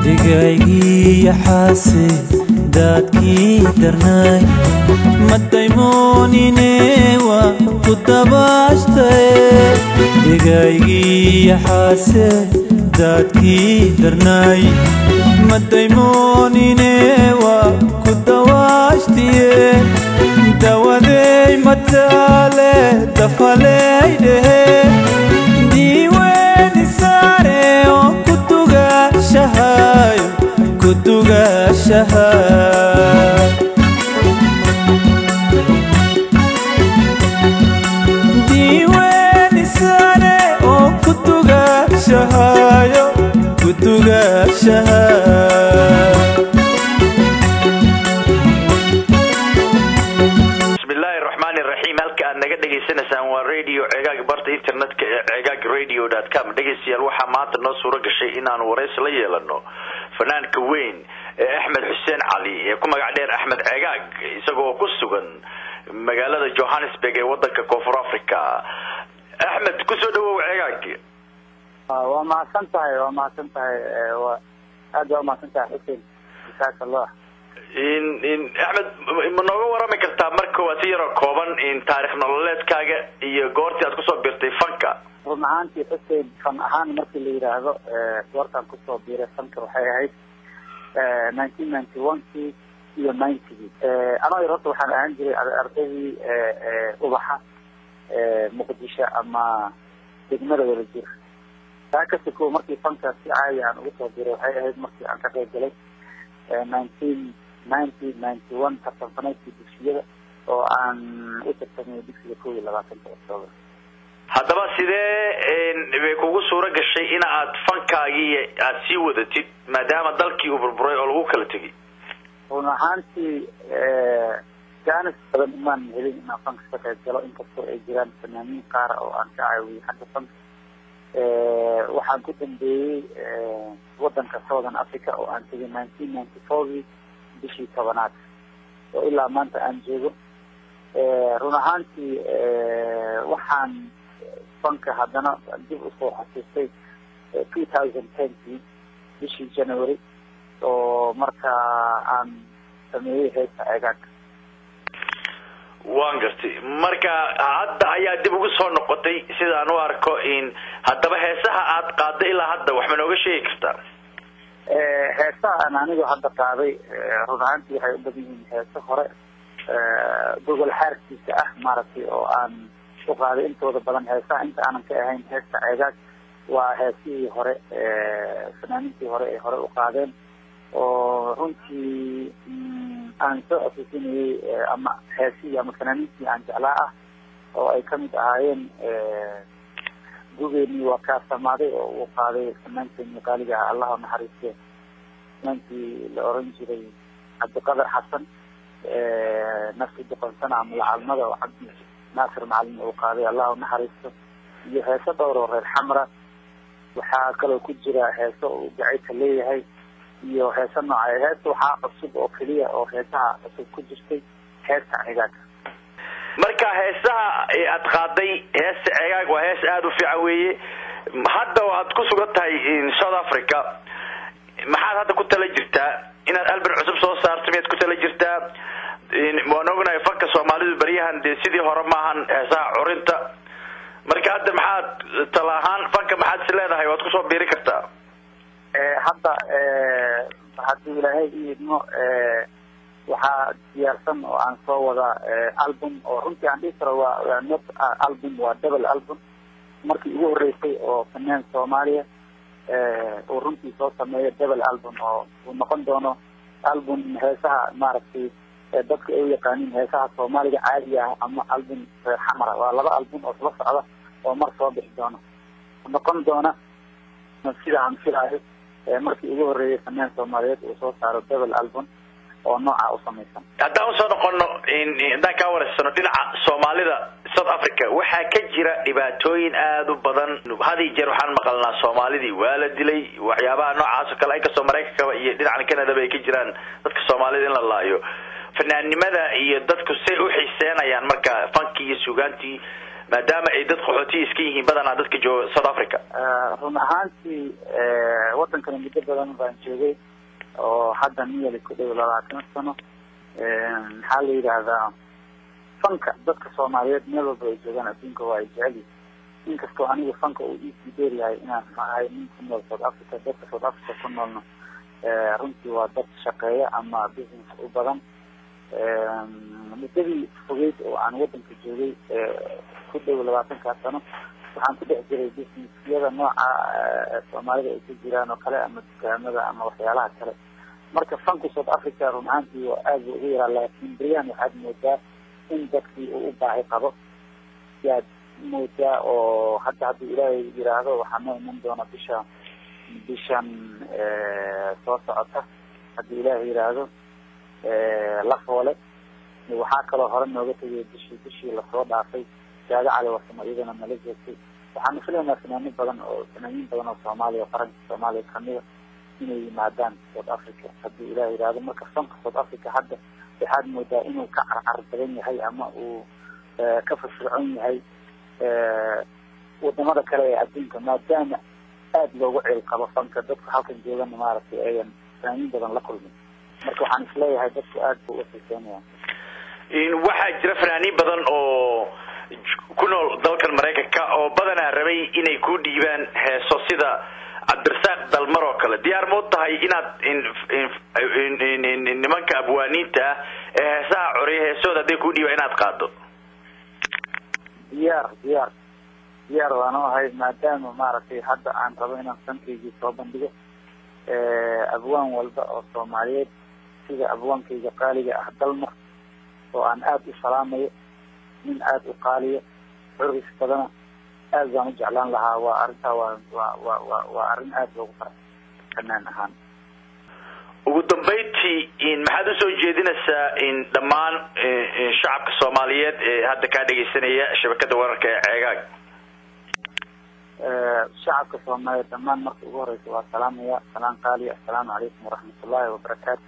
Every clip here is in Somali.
digaygii xaase daadkii darnaay madaymoonine waa ku dabaashtae digaygii xaase daadkii darnaay madaymoonine waa ku dawaashtiye dawadey mataale dafaley dhehe diiweeni saare oo ku dugaashahayo ku dugaashaha diiweeni saare oo ku dugaashahayo ku dugaashaha bismillahi raxmaani raxiim halka aad naga dhegaysanaysaan waa radio ceegaag barta internetka ee ceegaag radio dot com dhegaystayaal waxaa maanta noo suuro gashay inaanu waraysi la yeelano fanaanka weyn ee axmed xuseen cali ee ku magac dheer axmed ceegaag isagoo ku sugan magaalada johannesburg ee wadanka koonfur africa axmed kusoo dhawow ceegaag waa mahadsan tahay waa mahadsan tahay waa aad waa mahadsan tahay xuseen jasaaka allah in in axmed ma nooga warami kartaa marka waa si yaroo kooban in taarikh nololeedkaaga iyo goortii aad kusoo birtay fanka run ahaantii xuseen fan ahaan markii la yidhaahdo goortaan kusoo biiray fanka waxay ahayd nineteen ninety one kii iyo ninetygii anoo yar horta waxaan ahaan jiray ardaydii ubaxa muqdisho ama degmada wada jir taa kasi ko markii fanka si caadi aan ugu soo biiray waxay ahayd markii aan ka qayb galay nineteen ninety ninety one tartanfaneedkii dugsiyada oo aan u tartamay dugsiga kow iyo labaatanka octoober haddaba sidee bay kugu suuro gashay in aad fankaagii aad sii wadatid maadaama dalkii uu burburay oo lagu kala tegay run ahaantii jaanis badan imaan helin inaan fanka ka qayb galo inkastoo ay jiraan fanaaniin qaar oo aan ka caawiyey xagga fanka waxaan ku dambeeyey wadanka southern africa oo aan tegay nineteen ninety fourkii bishii tobanaad oo ilaa maanta aan joogo run ahaantii waxaan fanka haddana dib usoo xasuustay two thousand tenkii bishii january oo markaa aan sameeyey heesta ceegaanka waan gartay marka hadda ayaa dib ugu soo noqotay sidaan u arko in haddaba heesaha aad qaaday ilaa hadda wax ma nooga sheegi kartaa heesaha aan anigu hadda qaaday run ahaantii waxay u badan yihiin heeso hore gogol xaarkiisa ah maaragtay oo aan u qaaday intooda badan heesaha inta aanan ka ahayn heesta ceegaag waa heesihii hore fanaaniintii hore ay hore u qaadeen oo runtii aan soo xasuusinayey ama heesihii ama fanaaniintii aan jeclaa ah oo ay kamid ahaayeen gugeenii waa kaa samaaday oo uu qaaday fanaankeeni qaaliga ah allah naxariiste fanaankii la oran jiray cabdiqadar xasan nafsi doqonsana ama lacalmada oo cabdi naasir macalin uu qaaday allah naxariisto iyo heeso dhowr oo reer xamra waxaa kaloo ku jira heeso uu gacayka leeyahay iyo heesa nooca heesta waxaa cusub oo keliya oo heesaha cusub ku jirtay heesta ceegaagka marka heesaha aad qaaday heesta ceegaag waa hees aada u fiican weeye hadda aad ku sugan tahay south africa maxaad hadda ku tala jirtaa inaad albin cusub soo saarto miyaad ku tala jirtaa waan ognahay fanka soomaalidu beryahan dee sidii hore maahan heesaha curinta marka hadda maxaad tala ahaan fanka maxaad is leedahay waad kusoo biiri kartaa hadda haddii ilaahay iidmo waxaa diyaarsan oo aan soo wadaa album oo runtii aan dhihi karo waa not album waa double album markii ugu horeysay oo fanaan soomaaliya uu runtii soo sameeyo double album oo uu noqon doono album heesaha maaragtay dadka ay u yaqaaniin heesaha soomaaliga caadiga ah ama album reer xamara waa laba album oo isla socda oo mar soo bixi doono noqon doona sida aan filaayo markii ugu horeeyay fanaan soomaaliyeed uu soo saaro double album oo nooca u samaysan haddaan usoo noqono haddaan kaa wareysano dhinaca soomaalida south africa waxaa ka jira dhibaatooyin aada u badan hadi jeer waxaan maqalnaa soomaalidii waa la dilay waxyaabaha noocaas oo kale inkastoo maraykankaba iyo dhinacan canadaba ay ka jiraan dadka soomaalida in la laayo fanaannimada iyo dadku say u xiiseenayaan marka fankii iyo suugaantii maadaama ay dad qaxootiya iska yihiin badanaa dadka jooga south africa run ahaantii wadankani muddo badan baan joogay oo hadda niyali ku dhow labaatan sano maxaa la yidhaahdaa fanka dadka soomaaliyeed meel walba ay joogaan adduunka waa ay jecel inkastoo anigu fanka uu iisii dheer yahay inaan ahay nin ku nool south africa dadka south africa ku noolna runtii waa dad shaqeeya ama business u badan muddadii fogeyd oo aan wadanka joogay ku dhow labaatankaa sano waxaan ku dhex jiray businessyada nooca soomaalida ay ku jiraan oo kale ama dukaamada ama waxyaalaha kale marka fanka south africa run ahaantii waa aada ugu yaraa laakiin beryahan waxaad moodaa in dadkii uu u baahi qabo yaad moodaa oo hadda haddii ilaahay yiraahdo waxaa noo iman doona bisha bishan soo socota haddii ilaahay yiraahdo lafoole waxaa kaloo hore nooga tegay bishii bishii lasoo dhaafay jaado cali warsamo iyadana nala joogtay waxaanu filaynaa finaano badan oo fanaaniin badan oo soomaaliya oo qaranka soomaaliya kamida inay yimaadaan south africa haddii ilaah yihahdo marka fanka south africa hadda waxaad moodaa inuu ka carcar badan yahay ama uu ka firfircoon yahay wadamada kale ee adduunka maadaama aada loogu ceel qabo fanka dadku halkan joogana maaragtay ayan fanaaniin badan la kulmin marka waxaan isleeyahay dadku aada buu uxiiseynayaan waxaa jira fanaaniin badan oo ku nool dalkan maraykanka oo badanaa rabay inay ku dhiibaan heeso sida cabdirasaaq dalmar oo kale diyaar ma u tahay inaad nimanka abwaaniinta ah ee heesaha coriya heesooda hadday ku dhiibaan inaad qaado diyaar diyaar diyaar waanu ahay maadaama maaragtay hadda aan rabo inaan sankaygii soo bandhigo abwaan walba oo soomaaliyeed sida abwaankayga qaaliga ah dalmar oo aan aada u salaamayo nin aada u qaaliyo xuris badana aad baan u jeclaan lahaa waa arrintaa waa waa wa wa waa arrin aada loogu fara fanaan ahaan ugu dambayntii maxaad usoo jeedinaysaa in dhammaan shacabka soomaaliyeed ee hadda kaa dhegaysanaya shabakada wararka ee ceegaag shacabka soomaaliyeed dhammaan marka ugu horeysa waa salaamaya salaan qaaliya assalaamu calaykum waraxmatullaahi wabarakaatu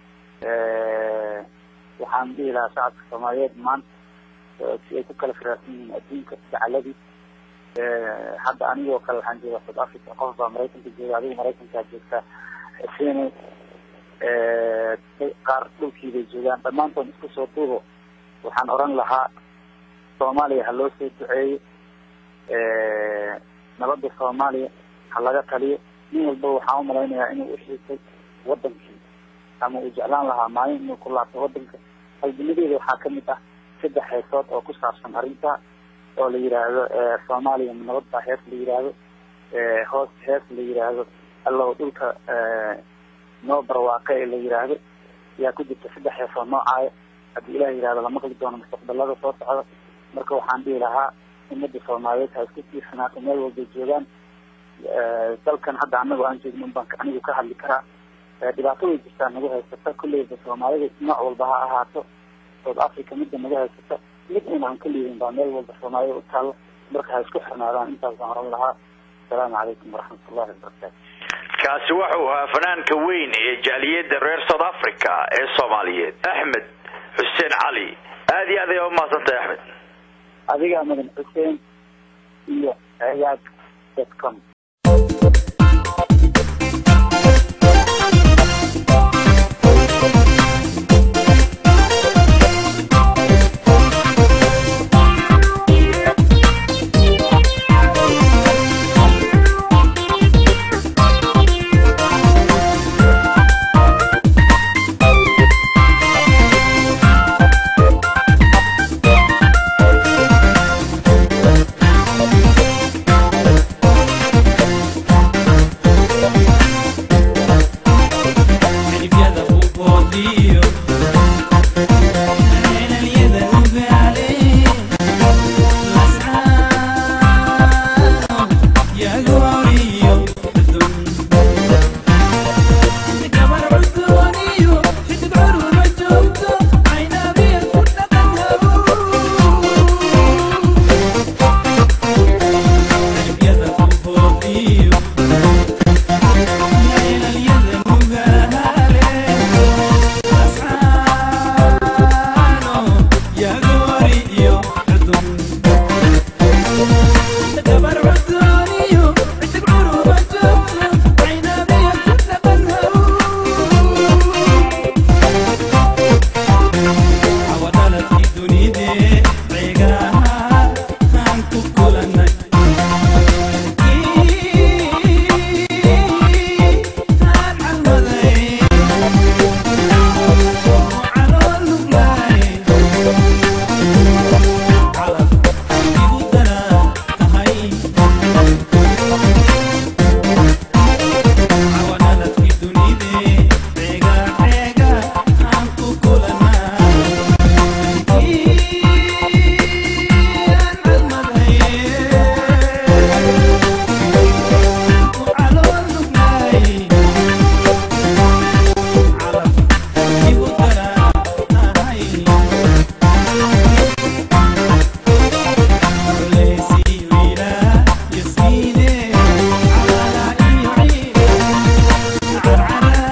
waxaan dhihi lahaa shacabka soomaaliyeed maanta si ay ku kala firaarsan yihiin adduunka gacaladii hadda anigoo kale waxaan joogaa south africa qof baa maraykanka jooga adigu maraykankaa joogtaa xuseen qaar dhulkii bay joogaan dhammaantood isku soo duubo waxaan oran lahaa soomaaliya ha loo soo duceeyo nabada soomaaliya ha laga taliyo nin walba waxaan umalaynayaa inuu uxiisay wadankii ama uu jeclaan lahaa maalin inuu ku laabto wadanka halgamadeeda waxaa kamid ah saddex heesood oo ku saabsan arrinta oo la yidhaahdo soomaaliya nabad baa hees la yidhaahdo hoos hees la yidhaahdo allow dhulka noo barwaaqe ee la yidhaahdo ayaa ku jirta saddex heesoo noocaayo haddii ilah yihahdo lama qali doono mustaqbalada soo socda marka waxaan dhihi lahaa umada soomaaliyeed ha isku tiirsanaato meel walbay joogaan dalkan hadda anago aan joogno baan anigu ka hadli karaa dhibaato way jirtaa nagu haysata kulleyba soomaalida nooc walba ha ahaato south africa midda nagu haysata mid un aan ka liidin baa meel walba soomaalida u taalo marka ha isku xirnaadaan intaas baan oran lahaa asalaamu calaykum waraxmatullahi wabarakaatu kaasi wuxuu ahaa fanaanka weyn ee jaaliyada reer south africa ee soomaaliyeed axmed xuseen cali aad iyo aad ayaa umahadsantahay axmed adigaa madan xuseen iyo ciyaag dotcom carcarada